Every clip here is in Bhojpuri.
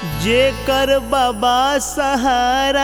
जेकर बाबा सहारा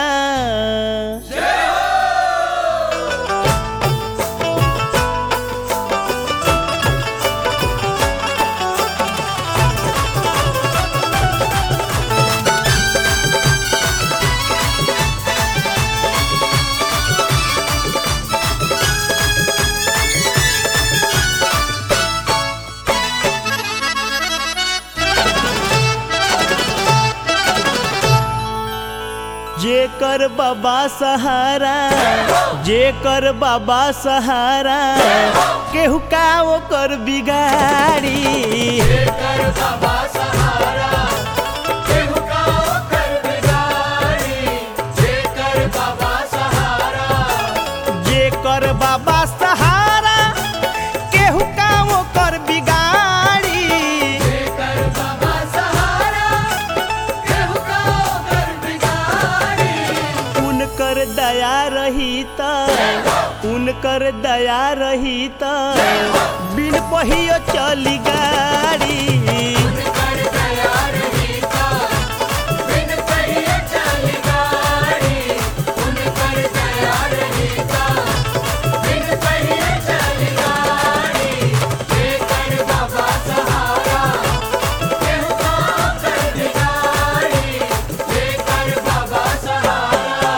जेकर बाबा सहारा जेकर बाबा सहारा केहू का ओकर बिगाड़ी जेकर बाबा सहारा केहू का ओकर बिगाड़ी जेकर बाबा सहारा जेकर बाबा सहारा केहू का ओकर बिगाड़ी जेकर बाबा सहारा केहू का ओकर बिगाड़ी उनकर दया रही त उनकर दया रही त बिन पहियो चली गाड़ी कर दया रही का बिन कहिए चली गाड़ी उन कर दया रही का बिन कहिए चली गाड़ी जेकर बाबा सहारा केहू का ओकर बिगाड़ी जेकर बाबा सहारा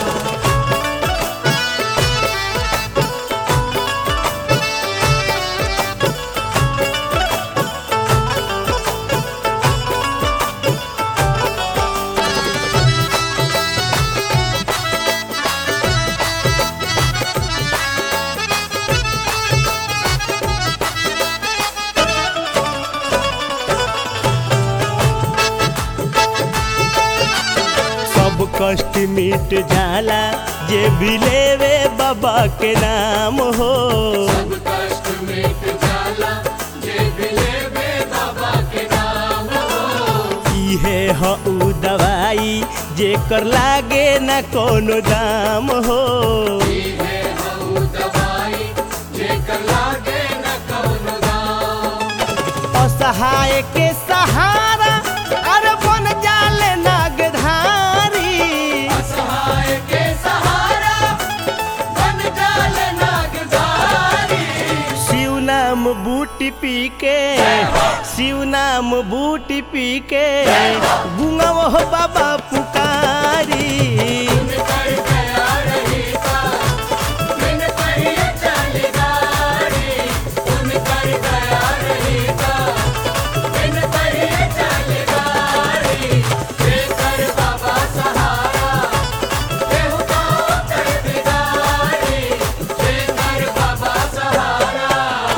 सब कष्ट मिट जाला जे भी लेवे बाबा के नाम हो सब कष्ट मिट जाला जे बिले बे बाबा के नाम हो इहे ह उ दवाई जेकर लागे न कोनो दाम हो है हऊ दवाई जेकर लागे न कौनो दाम असहाय के सहारा अरे बन जाले नागधारी असहाय के सहारा बन जाल नागधारी शिव नाम बूटी पी के शिव नाम बूटी पी के गुंगव हो बाबा पुकारी उन कर दया रही का बिन कहिए चली गाड़ी उन कर दया रही का बिन कहिए चली गाड़ी जेकर बाबा सहारा केहू का ओकर बिगाड़ी जेकर बाबा सहारा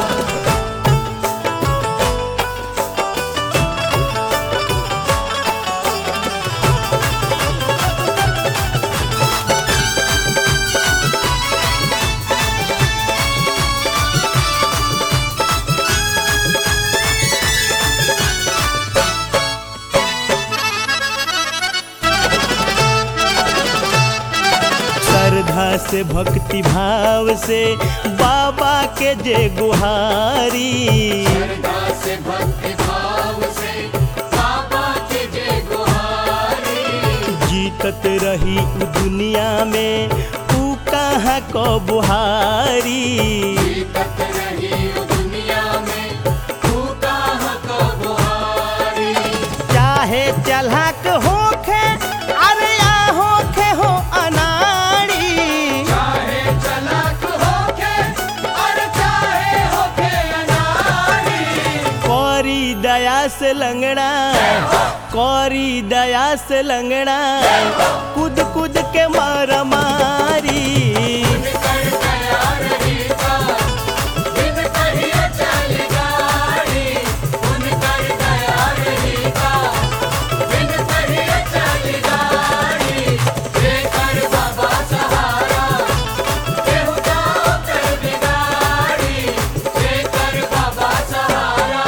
श्रद्धा से भक्ति भाव से बाबा के जे गुहारी श्रद्धा से भक्ति भाव से बाबा के जय गुहारी जीतत रही उ दुनिया में ऊ कहाँ को बुहारी जीतत रही उ दुनिया में तू कहाँ को बुहारी चाहे चलहक होखे अरे या होखे हो अनाड़ी चाहे चलाक होके और चाहे होके अनारी कौरी दया से लंगड़ा कौरी दया से लंगड़ा कूद कूद के मार मारी कर दया रही का बिन कहिए चली गाड़ी उन कर दया रही का बिन कहिए चली गाड़ी जेकर बाबा सहारा केहू का ओकर बिगाड़ी जेकर बाबा सहारा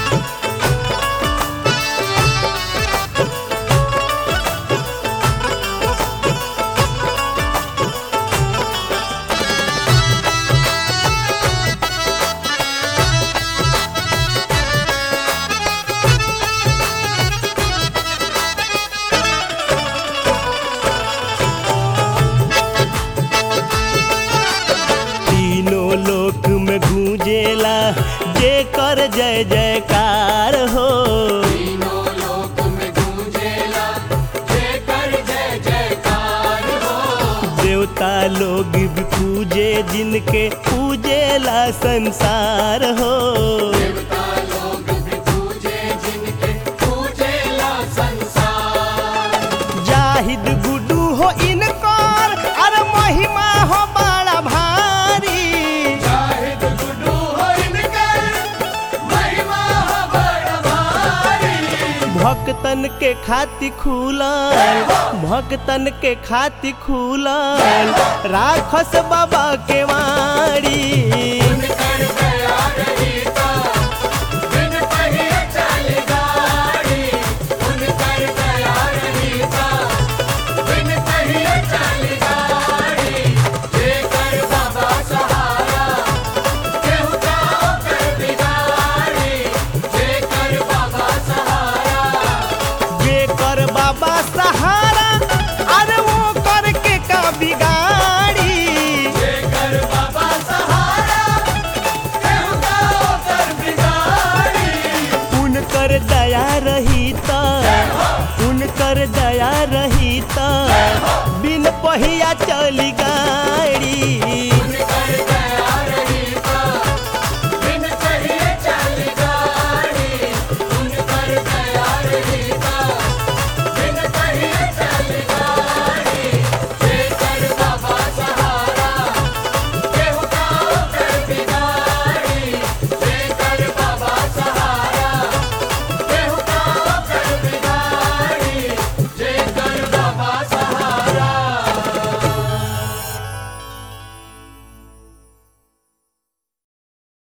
ओ देवता लोग भी पूजे जिनके पूजेला संसार हो देवता लोग भी पूजे जिनके पूजेला संसार जाहिद गुडू हो इनकर अरे महिमा हो बड़ा भारी शाहिद गुड्डू हो इनकर महिमा हो बड़ भारी भक्तन के खाति खुलल भक्तन के खाति खुलल राखस बाबा के वाड़ी उनकर दया रही ता बिन पहिए चल गाड़ी उनकर दया रही ता बिन पहिए चल गाड़ी जेकर बाबा सहारा केहू जाओ कर बिगाड़ी जेकर बाबा सहारा जेकर बाबा सहारा अरे वो करके का बिगाड़ी जेकर बाबा सहारा केहू जाओ कर बिगाड़ी उनकर दया रही त उनकर दया रही त बिन पहिया चली गाड़ी